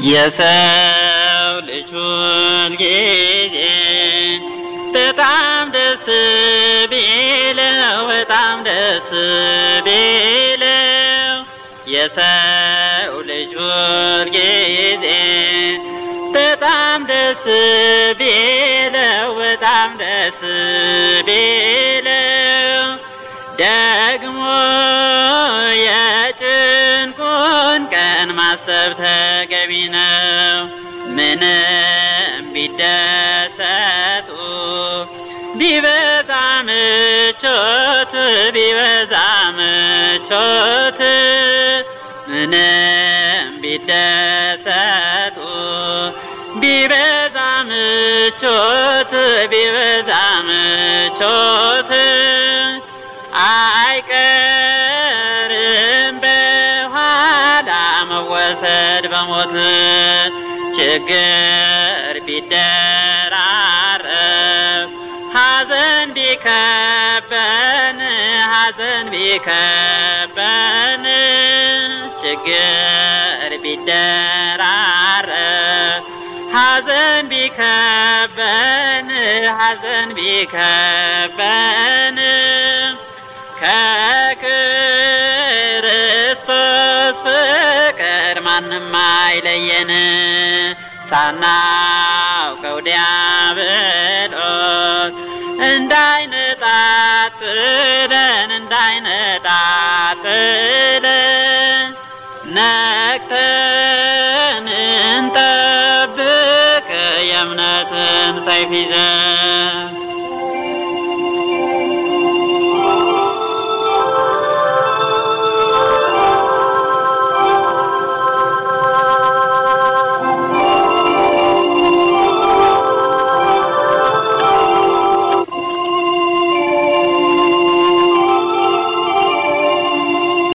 የሰው ልጅ ሁልጊዜ በጣም ደስ ቢለው በጣም ደስ ቢለው የሰው ልጅ ሁልጊዜ በጣም ደስ ቢለው በጣም ደስ ቢለው ደግሞ የጭንቁን ቀን ማሰብ ተገቢ ነው። ምንም ቢደሰቱ ቢበዛ ምቾት ቢበዛ ምቾት ምንም ቢደሰቱ ቢበዛ ምቾት ቢበዛ ምቾት አይቀርም በኋላ መወሰድ በሞት ችግር ቢደራረብ ሐዘን ቢከበን ሐዘን ቢከበን ችግር ቢደራረብ ሐዘን ቢከበን ሐዘን ቢከበን ከክርስቶስ ፍቅር ማንም አይለየን ሳናውቀው ዲያብሎስ እንዳይነጣጥለን እንዳይነጣጥለን ነቅተን እንጠብቅ የእምነትን ሰይፍ ይዘን